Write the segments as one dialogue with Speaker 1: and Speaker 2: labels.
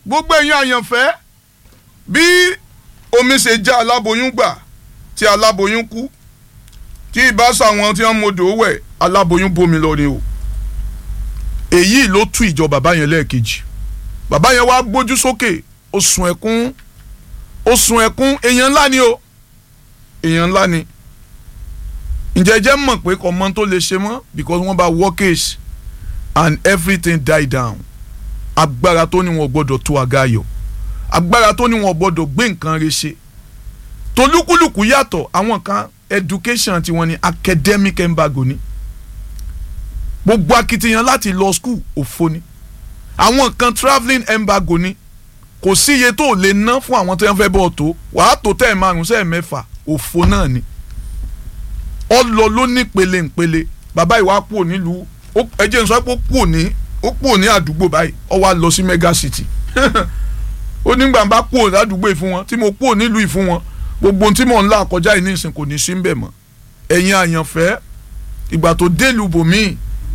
Speaker 1: gbogbo ẹ̀yin àyànfẹ́ bí omi ṣe já aláboyún gbà tí aláboyún kú tí ìbáṣà wọn tí wọ́n modò wẹ̀ aláboyún bomi lọ ni o èyí ló tú ìjọ bàbá yẹn lẹ́ẹ̀kejì bàbá yẹn wá gbójú sókè ó sun ẹkún ó sun ẹkún èèyàn ńlá ni o èèyàn ńlá ni ǹjẹ́ jẹ́ mọ̀ pé kò mọ tó lè ṣe mọ́ because wọ́n bá workage and everything die down agbára tó ní wọn gbọ́dọ̀ tó àga ayọ̀ agbára tó ní wọn gbọ́dọ̀ gbé nǹkan rẹ̀ ṣe tolúkúlùkù yàtọ̀ àwọn kan education tiwọn ni academic embargo ni gbogbo akitiyan láti lọ school òfo ni àwọn kan travelling embargo ni kò sí iye tó lè ná fún àwọn tó yẹn fẹ́ bọ̀ tó wàá tó tẹ̀ márùn sẹ́ẹ̀ mẹ́fà òfo náà ni ọlọ ló ní pele npele bàbá ìwà kúrò nílùú ẹjẹ nsọ pé ó kúrò ní ó kúrò ní àdúgbò báyìí ó wá lọ sí mega city ó nígbà bá kúrò ládùúgbò ìfún wọn tí mo kúrò nílùú ìfún wọn gbogbo ohun tí mò ń là kọjá yìí nísìn kò ní sí ń bẹ̀ mọ́ ẹ̀yin àyànfẹ́ ìgbà tó délùú bòmíì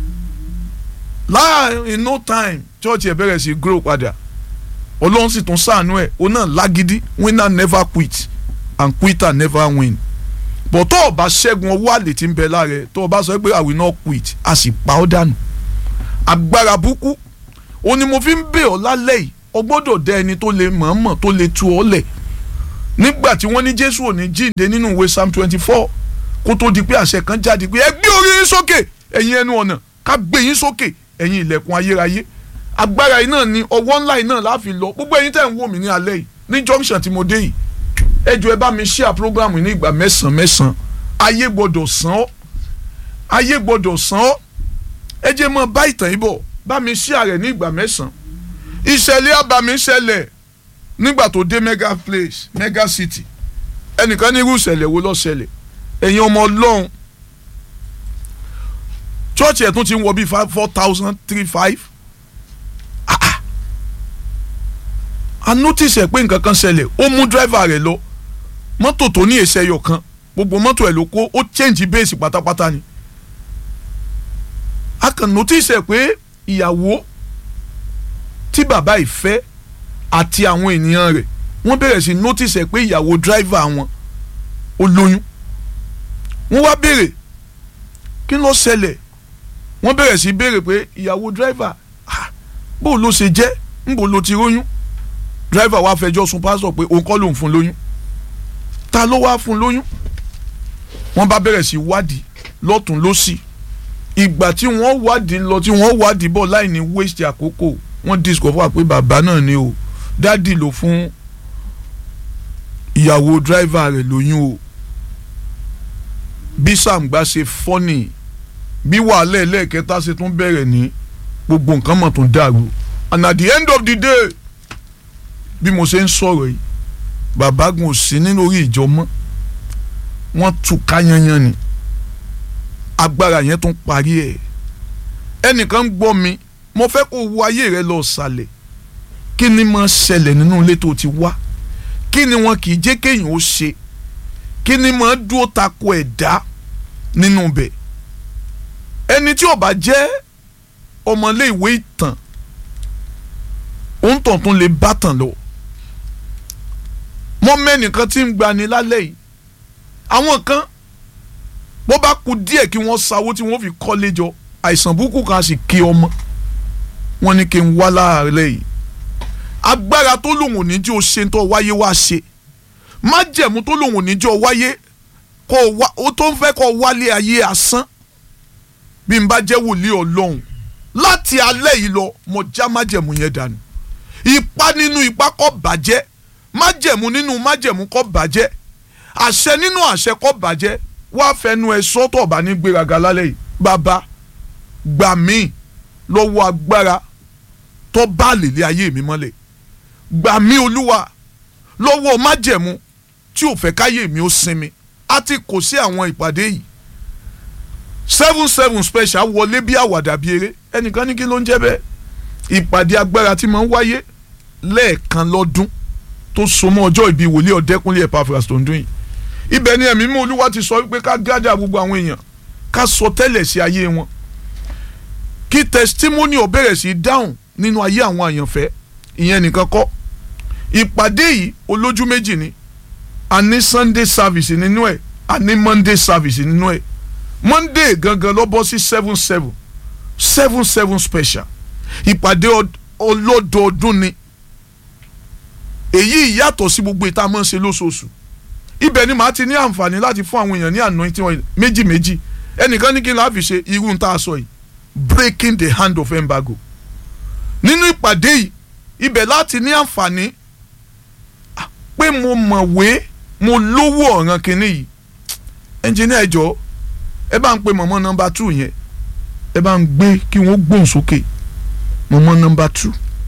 Speaker 1: láàrin no time church ẹ̀ bẹ̀rẹ̀ sí grow padà ọlọ́run sì tún ṣàánú ẹ̀ ó náà lágídí winner never quit and quitter never win bọ̀ tó o bá ṣẹ́gun ọwọ́ àlè tí ń bẹ lára ẹ̀ tó o bá sọ pé I will not quit a sì pa ọ́ dànù agbára burúkú o ni mo fi ń bẹ̀ ọ́ lálẹ́ yìí o gbọ́dọ̀ dẹ ẹni tó lè mọ̀ọ́mọ̀ tó lè tu ọ́ lẹ̀ nígbà tí wọ́n ní Jésù ò ní jíǹde nínú ìwé Psalm twenty four kó tó di pé àṣẹ kan jáde pé ẹ gbé orí yín sókè ẹ̀yin ẹnu ọ̀nà ká gbé yín sókè ẹ̀yin ilẹ̀kùn ayérayé agbára yìí náà ni ọwọ́ ńlá yìí náà láfi lọ gbogbo ẹ̀yin tẹ̀ ń wò mí ní alẹ́ yìí ní junction tí mo dé yìí ẹ jọ̀ọ́ ẹ bá mi share program ní ìgbà mẹ́sàn-án mẹ́sàn-án ayé gbọ́dọ̀ sàn ọ́ ayé gbọ́dọ̀ sàn ọ́ ẹ jẹ́ mọ́ bá ìtàn yìí bọ̀ bá mi share rẹ̀ ní ìgbà mẹ́sàn-án ìṣẹ̀lẹ̀ àbàmì ṣẹlẹ̀ nígbà tó dé mega place mega city ẹnìkan ní irú ìṣẹ̀lẹ̀ wo ló ṣẹlẹ̀ ẹ̀yin ọmọ ọlọ́run chọ́ọ̀chì ẹ̀ tún ti ń wọ bíi four thousand three five a notice ẹ̀ pé nǹkan kan ṣẹlẹ̀ ó mú driver rẹ̀ lọ mọ́tò tó ní èsè ẹyọ kan gbogbo mọ́tò ẹ̀ ló kó ó change base pátápátá ni a kàn notice ẹ̀ pé ìyàwó tí bàbá yìí fẹ́ àti àwọn ènìyàn rẹ̀ wọ́n bẹ̀rẹ̀ sí notice ẹ̀ pé ìyàwó driver wọn ó lóyún wọ́n wá béèrè kí ló ṣẹlẹ̀ wọ́n bẹ̀rẹ̀ sí béèrè pé ìyàwó driver bó ló ṣe jẹ́ ńbo ló ti róyún driver wa fẹjọ́ sùn pásítọ̀ pé òun kọ́ lòun fún lóyún ta ló wá fún lóyún wọ́n bá bẹ̀rẹ̀ sí wádìí lọ́tún lọ́sì ìgbà tí wọ́n wádìí lọ tí wọ́n wádìí bọ̀ láì ní waste àkókò wọ́n discover pé bàbá náà ni o dádì ló fún ìyàwó driver rẹ̀ lóyún o bí sàǹgbà ṣe fọ́nì bí wàhálà ẹlẹ́ẹ̀kẹta ṣe tún bẹ̀rẹ̀ ní gbogbo nǹkan mọ̀ tó dàrú and at the end of the day bí mo ṣe ń sọ̀rọ̀ yìí bàbá gun ò sí nínú orí ìjọ mọ́ wọ́n tú ká yanyan ni agbára yẹn tún parí ẹ̀ ẹnìkan ń gbọ́ mi mo fẹ́ kó wo ayé rẹ lọ sàlẹ̀ kí ni máa ṣẹlẹ̀ nínú ilé tó ti wá kí ni wọn kì í jẹ́ kéèyàn ó ṣe kí ni máa dúró tako ẹ̀dá nínú bẹ̀ ẹni tí ó bá jẹ́ ọmọlé ìwé ìtàn òun tàn tún lè bá tàn lọ mọ mẹ́nìkan tí ń gbani lálẹ́ yìí àwọn kan bó bá kú díẹ̀ kí wọ́n sáwó tí wọ́n fi kọ́lé jọ àìsàn burúkú kan sì kí ọmọ wọn ní kí n wá láàárẹ̀ yìí agbára tó lòun ò ní jẹ́ o ṣe tó wáyé wá ṣe májẹ̀mú tó lòun ò ní jẹ́ o wáyé kó o tó ń fẹ́ kó o wálé ayé asán bí n bá jẹ́ wòlíì ọlọ́run láti alẹ́ yìí lọ mo já májẹ̀mú yẹn dànù ipá nínú ipá kó bàjẹ́ májẹ̀mú nínú májẹ̀mú kó bàjẹ́ àṣẹ nínú àṣẹ kó bàjẹ́ wá fẹnu ẹ sọ́tọ̀ ọ̀bà ní gbéraga lálẹ́ yìí bàbá gbà mí lọ́wọ́ agbára tó bá lèlé ayé mi mọ́lẹ̀ gbà mí olúwa lọ́wọ́ májẹ̀mú tí ò fẹ́ káyé mi ó sinmi a ti kò sí àwọn ìpàdé yìí seven seven special wọlé bí àwàdà bí eré ẹnìkan ní kí ló ń jẹ́ bẹ́ẹ̀ ìpàdé agbára tí máa ń wáyé lẹ́ẹ̀kan lọ́dún tó so mọ́ ọjọ́ ìbí wòlíì ọ̀dẹ́kúnlé Epaphras tó ń dún yìí ibẹ̀ ni ẹ̀mí mú olúwa ti sọ wípé ká gádà gbogbo àwọn èèyàn ká sọ tẹ́lẹ̀ sí ayé wọn kí testimony ò bẹ̀rẹ̀ sí dáhùn nínú ayé àwọn àyànfẹ́ ìyẹn nìkan kọ́ ìpàdé yìí olójú méjì ni a ní sunday service nínú ẹ̀ a ní monday service nínú ẹ̀ monday gangan ló bọ́ sí seven seven seven seven special ìpàdé ọlọ́dọọdún ni èyí yàtọ̀ sí gbogbo ìta máa ń ṣe lóṣooṣù ibẹ̀ ni màá ti ní àǹfààní láti fún àwọn èèyàn ní anointing oil méjì méjì ẹnìkan ní kí n láàfin ṣe irú ń tá a sọ yìí breaking the hand of embargo nínú ìpàdé yìí ibẹ̀ láti ní àǹfààní pé mo mọ̀wé mo lówó ọ̀ràn kìíní yìí ẹnjìnìá ẹjọ́ ẹ bá ń pe mọ̀mọ́ nọmba two yẹn ẹ bá ń gbé kí wọ́n gbóhùn sókè mọ̀mọ́ nọmba two.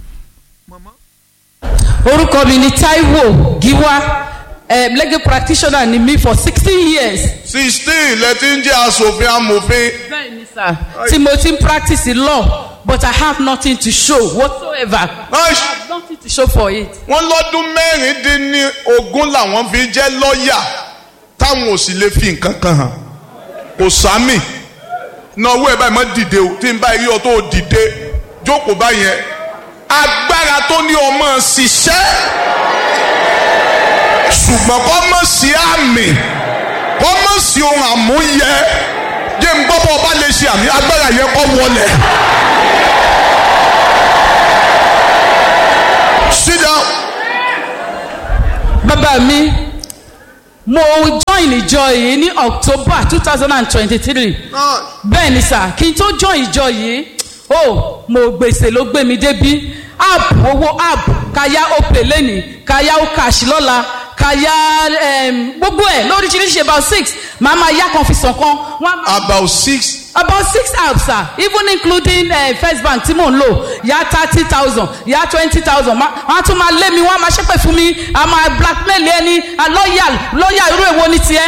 Speaker 2: orúkọ mi ni Táíwò Gíwá um, legal practitioner ni mi for sixteen years.
Speaker 1: sixteen lẹ́tí ń jẹ́ aṣòfin amòfin.
Speaker 2: bẹ́ẹ̀ni sir tí mo ti ń practice law but I have nothing to show whatsoever. I have nothing to show for it.
Speaker 1: wọ́n lọ́dún mẹ́rìndínlógún làwọn fi jẹ́ lọ́ọ̀yà táwọn ò sì lè fi nǹkan kan hàn kò sámì náwó ẹ̀ báyìí má dìde o tí n bá rí ọ tó dìde jókòó báyẹn agbára tó ní ọmọ ṣiṣẹ́ ṣùgbọ́n kọ́ mọ̀ sí àmì kọ́ mọ̀ sí ohun àmúyẹ jẹ́ n gbọ́ bọ́ ọba lè ṣe àmì agbára yẹn kọ́ wọlé. sit down.
Speaker 2: bàbá mi mo join ìjọ yìí ní October two thousand and twenty-three bẹ́ẹ̀ ni sà kí n tó join ìjọ yìí ó mo gbèsè ló gbé mi débí app owó app kaya opay lẹ́nìí kaya okash lọ́la kaya um, gbogbo ẹ̀ lóríṣiríṣi about six màá máa yá kan fi sàn kan.
Speaker 1: about six.
Speaker 2: about six apps sir even including uh, first bank tí mò ń lò yá thirty thousand yá twenty thousand wọ́n á tún máa lé mi wọ́n á máa ṣépè fún mi a máa blackmail ẹni a lọ́ọ̀yà lọ́ọ̀yà irú èwo ni tiẹ̀.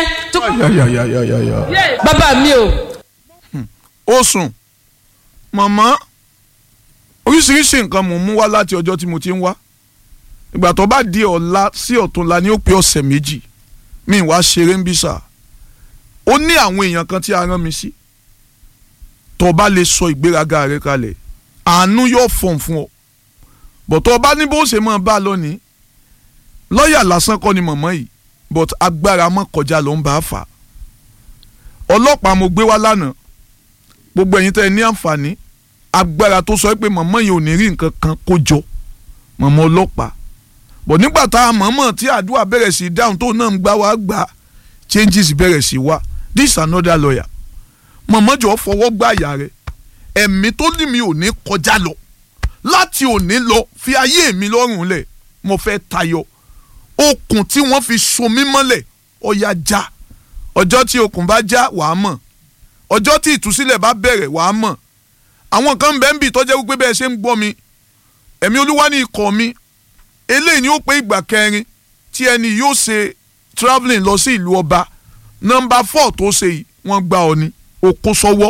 Speaker 2: bàbá mi o.
Speaker 1: ó sùn màmá oríṣiríṣi nǹkan mò ń mú wá láti ọjọ́ tí mo ti ń wá ìgbà tó bá di ọ̀la sí ọ̀túnla ni ó pé ọ̀sẹ̀ méjì mi wá ṣeré ń bí sà ó ní àwọn èèyàn kan tí a rán mi sí tó bá lè sọ ìgbéraga rẹ kalẹ̀ àánú yóò fọ̀n fún ọ bọ̀ tó bá ní bó ṣe máa bá a lọ ní lọ́ọ̀yà lásán kọ́ ni mọ̀mọ́ yìí but agbára mọ́ kọjá ló ń bá a fà ọlọ́pàá mo gbé wá lánàá gbogbo ẹ̀yin tẹ́ ẹ ní àǹfààní agbára tó sọ pé mọ̀mọ́ yìí ò ní rí nǹkan kan kó jọ mọ̀mọ́ ọlọ́pàá bọ̀ nígbà tá a mọ̀mọ́ tí àdúrà bẹ̀rẹ̀ sí dáhùn tó náà ń gbá wá gbà changes bẹ̀rẹ̀ sí wá this another lawyer mọ̀mọ́ jọ fọwọ́ gbá àyà rẹ̀ ẹ̀mí tó ní mi ò ní kọjá lọ láti òní lọ fi ayé mi lọ́rùn lẹ̀ mo fẹ́ tayọ okùn tí wọ́n fi so mí mọ́lẹ̀ ọ̀yà já ọjọ́ tí okùn bá já wàá mọ̀ ọjọ́ tí ìtúsílẹ̀ bá bẹ̀rẹ̀ wàá mọ̀ àwọn kan bẹ́ẹ̀ ń bì tọ́jẹ́ wípé bẹ́ẹ̀ ṣe ń gbọ́ mi ẹ̀mí olúwa ní ikọ̀ mi eléyìí ni ó pé ìgbà kẹrin tí ẹni yóò ṣe travelling lọ sí ìlú ọba nọ́mbà four tó ṣe yìí wọ́n gbá ọ ní o kó sọ́wọ́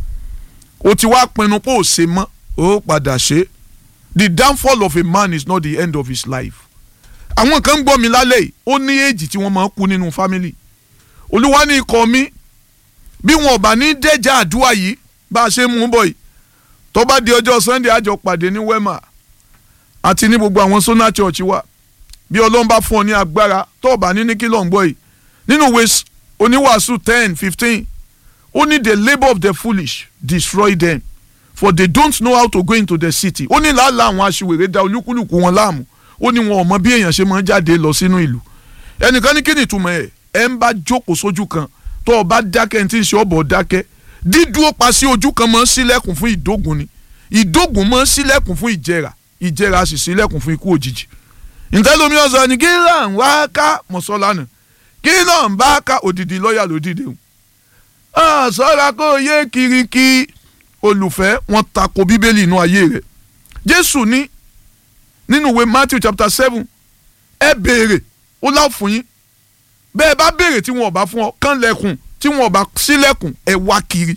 Speaker 1: o ti wá pinnu pé ò ṣe mọ́ o padà ṣe the downfall of a man is not the end of his life àwọn kan ń gbọ́ mi lálẹ́ yìí ó ní èjì tí wọ́n máa ń kú nínú family olúwa ní ikọ̀ mi bí wọn ò bá ní dẹ́jà àdúrà yìí bá a ṣe mú bọ̀ yìí tó bá di ọjọ́ sunday àjọ pàdé ní wema àti ní gbogbo àwọn sona church wa bí ọlọ́run bá fún ọ ní agbára tó o bá ní ní kí ló ń gbọ́ yìí nínú ìwé oníwàásù ten fifteen ó ní the labour of the foolish destroy them for they don't know how to go into the city ó ní làálàá àwọn aṣiwèrè da olúkúlùkù wọn láàmú ó ní wọn ò mọ bí èèyàn ṣe máa ń jáde lọ sínú ìlú ẹnìkan ní kí ni ìtumọ̀ ẹ̀ ẹ̀ ń bá jókòó sójú kan tó o bá dákẹ́ ní tí ń ṣe ọ̀bọ̀ dákẹ́ dídúró pa sí ojú kan máa ń ṣílẹ̀kùn fún ìdógun ni ìdógun máa ń ṣílẹ̀kùn fún ìjẹrà ìjẹrà sì ṣílẹ̀kùn fún ikú òjijì ntẹ́lómi ọ̀sán ni kí là ń wá ká mọ̀sọ́lánà kí náà ń bá ká òdìdí lọ́ọ̀yà lódìdí o sọ́ra kó o yé kiriki olùfẹ́ wọn tako bíbélì inú ayé rẹ̀ jésù ní nínú ìwé matthew chapter seven ẹ béèrè ó láò fún yín bẹ́ẹ̀ bá béèrè tí wọn ò bá fún ọ kán lẹ́kùn tí wọn ò bá sílẹ̀kùn ẹ wá kiri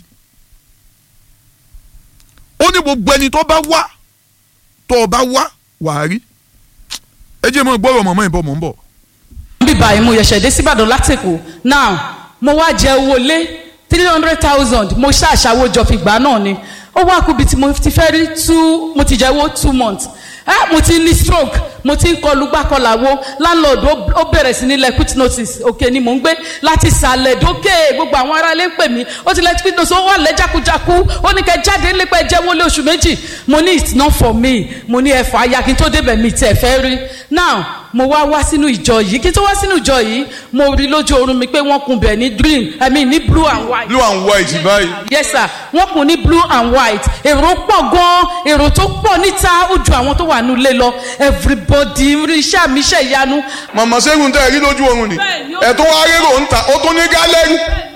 Speaker 1: ó ní gbogbo ẹni tó bá wá tó o bá wá wàá rí ẹ jẹ́ mọ́ gbọ́rọ̀ mọ̀mọ́ ìbọn mọ̀ ń bọ̀.
Speaker 2: bí báyìí mo yẹ̀ṣẹ̀ dé síbàdàn látẹ̀kọ̀ now mo wá jẹ owó lé three hundred thousand mo ṣàṣàwò jọ fìgbà náà ni ó wá kúbi tí mo ti fẹ́ rí two mo ti jẹ owó two months ah mo ti ní stroke mo ti ń kọlu gbàkọlàwo landlord ó- ó bẹ̀rẹ̀ sí ní lẹ quit notice òkè ni mò ń gbé láti sàlẹ̀ dókè gbogbo àwọn ará ilé ń pè mí ó ti lẹ quit notice ó wà lẹ́ jákujáku ó ní kẹ́ jáde nípa ẹ̀jẹ̀ wọlé oṣù méjì mo ní it's not for me mo ní ẹ̀fọ́ aya kí n tó débẹ̀ mi tẹ̀ fẹ́ rí now mo wá wá sínú ìjọ yìí kí n tó wá sínú ìjọ yìí mo rí lójú oorun mi pé wọ́n kun bẹ̀ ní green i mean ní blue and white
Speaker 1: blue and white báyìí.
Speaker 2: yes sir wọ́n kùn ní blue and white èrò pọ̀ gan èrò tó pọ̀ níta ó ju àwọn tó wà nílé lọ everybody rí iṣẹ́ mi iṣẹ́ ìyanu.
Speaker 1: màmá ṣẹ́gun tẹ́ ẹ rí lójú oorun ni
Speaker 2: Bẹ́ẹ̀ni, ó-
Speaker 1: ẹ̀ tó wá rérò ń ta ó tún ní gálẹ́rì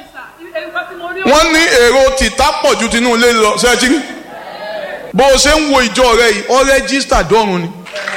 Speaker 1: wọ́n ní èrò tìta pọ̀ ju tinú ilé lọ ṣẹ́ẹ́tì rí bó o ṣe ń wo ìjọ rẹ yìí ọ rẹ́gísítà dọ́run ni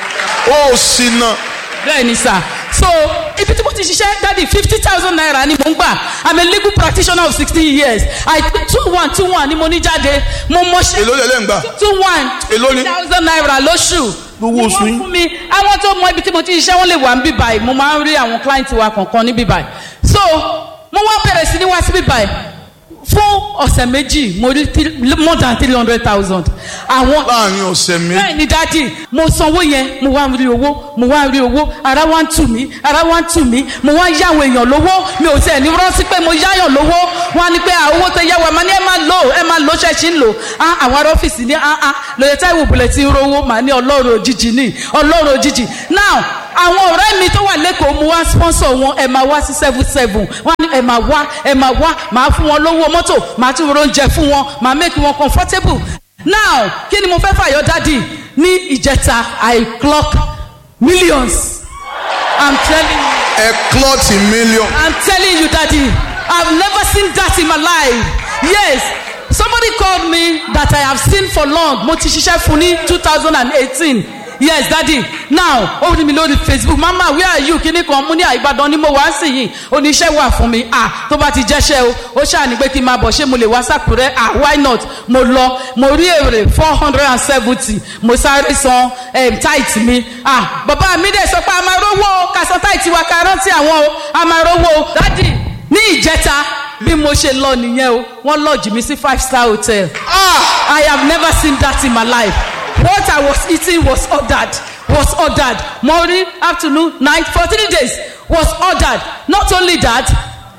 Speaker 1: ó sì nà
Speaker 2: bẹ́ẹ̀ ni sir so ibi tí mo ti ṣiṣẹ́ dadi fifty thousand naira ni mo ń gbà i'm a legal practitioner of sixteen years i two one two one ni mo ní jáde mo mọ ṣe
Speaker 1: èló lẹ́lẹ́ ń gbà
Speaker 2: two one
Speaker 1: Èló ni?
Speaker 2: thousand naira lóṣù
Speaker 1: Gbogbo oṣù
Speaker 2: Ni
Speaker 1: yín?
Speaker 2: wọ́n fún mi àwọn tó mọ ibi tí mo ti ṣiṣẹ́ wọ́n lè wà ń bí báyìí mo máa ń rí àwọn client wa kọ̀ọ̀kan ní bí báyìí so mo wá bẹ̀rẹ̀ sí ní wá sí bí báyìí fún ọ̀sẹ̀ méjì mo rí three- more than three hundred thousand àwọn
Speaker 1: láàrin ọ̀sẹ̀ méjì
Speaker 2: bẹ́ẹ̀ ni dádì mo sanwó yẹn mo wá rí owó mo wá rí owó ara wá ń tù mí ara wá ń tù mí mo wá ń yáwó èèyàn lówó mi ò tiẹ̀ ní rántí pé mo yáyàn lówó wọn á ní pé à owó tó yá wa máa ní ẹ máa lò ẹ máa lò ṣẹ́ẹ̀ṣì ń lò á àwọn ará ọ́fíìsì ní á á lóye táìwò bùlẹ̀ tí ń rówó màá ní ọlọ́run òjijì ní ọlọ́run òjijì now àwọn ọ̀rẹ́ mi tó wà lẹ́kọ̀ọ́ mo wá sponsor wọn ẹ máa wá sí seven seven wọ́n ní ẹ máa wá ẹ máa wá màá fún wọn lówó mọ́tò màá tún oúnjẹ fún wọn màá make wọn comfortable now kí ni mo fẹ́ fàyọ dádì ní ìjẹta i clock millions i'm telling you
Speaker 1: ẹ klọ́ọ̀tì mílíọ̀n
Speaker 2: i'm telling you daddy i've never seen that in my life yes somebody called me that i have seen for long mo ti ṣiṣẹ́ fún ní two thousand and eighteen yes daddy now ó rí mi lórí facebook mama where are you kíní kan mo ní àìbàdàn ni mo wá sí yìí oníṣẹ́ wà fún mi ah tó bá ti jẹ́ṣẹ́ o ó ṣàní pé kí n máa bọ̀ ṣé mo lè wá sàkúrẹ́ ah why not mo lọ mo rí èrè four hundred and seventy mo sáré san um, tight mi ah bàbá mi dẹ̀ sọ pé a máa rówó o ká san tight wa ká rántí àwọn o a máa rówó o daddy ní ìjẹta bí mo ṣe lọ nìyẹn o wọ́n lọ́ọ̀jì mi sí five star hotel i have never seen that in my life what i was eating was ordered was ordered morning afternoon night for three days was ordered not only that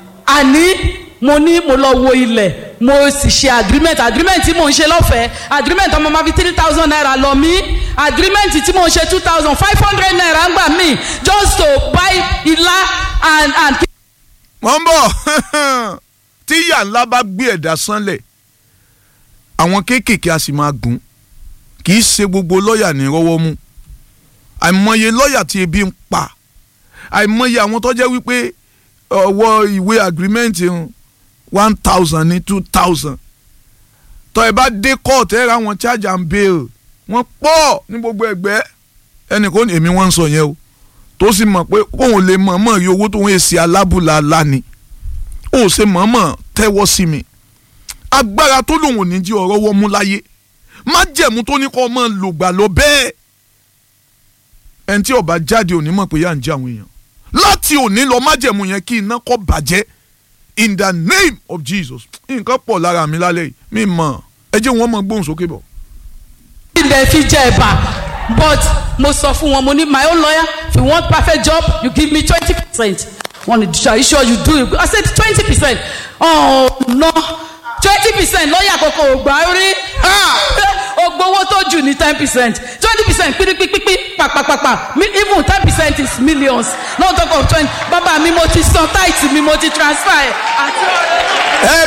Speaker 2: àní mo ní mo lọ wo ilẹ̀ mo sì ṣe agreement agreement tí mo ń ṣe lọ́fẹ̀ẹ́ agreement ọmọ máa fi three thousand naira lọ mí agreement tí mo ń ṣe two thousand five hundred naira ń gbà mí just to buy ilá and and
Speaker 1: wọ́n bọ̀ tí ìyá ńlá bá gbé ẹ̀dá sánlẹ̀ àwọn kéékèèké a sì máa gùn kì í ṣe gbogbo lọ́ọ̀yà ní rọ́wọ́ mú àìmọye lọ́ọ̀yà tí ebi ń pa àìmọye àwọn tó jẹ́ wípé ọwọ́ ìwé agreement ń one thousand ní two thousand tọ́ ẹ bá dé court ẹ ra wọn charge and bail wọ́n pọ̀ ní gbogbo ẹgbẹ́ ẹnìkan ní èmi wọ́n ń sọ yẹn o tó sì mọ̀ pé òun lè mọ̀ọ́mọ̀ rí owó tó ń èsì alábùlà lánìí ó ṣe mọ̀ọ́mọ̀ tẹ́wọ́ sí mi agbára tó lòun ò ní jí ọ̀rọ̀ wọ́n mú láyé májẹ̀mú tó ní kọ́ ọmọ lògbà lọ bẹ́ẹ̀ ẹni tí ọba jáde òní mọ̀ pé yà ń jẹ àwọn èèyàn láti òní lọ májẹ̀mú yẹn kí iná kọ́ bàjẹ́ in the name of Jesus nǹkan pọ̀ lára mi lálẹ́ yìí mi mọ̀ ẹ jẹ́ wọn mọ̀ gbóhùn sókè bọ̀.
Speaker 2: ilẹ̀ fi jẹ ẹ̀bà but mo sọ fún wọn mo ní my own lawyer if you want perfect job you give me twenty percent wọn ni are you sure you do it I said twenty percent oh no twenty percent lọ́ọ̀yà kọ̀ọ̀kan ò gbà rí ogbowó tó jù ní ten percent twenty percent pírípípípí pàpàpàpà mi- even ten percent is millions no talk of twenty bàbá mi mo ti san tight mi mo ti transfer ẹ̀ àti ọ̀rẹ́.
Speaker 1: ẹ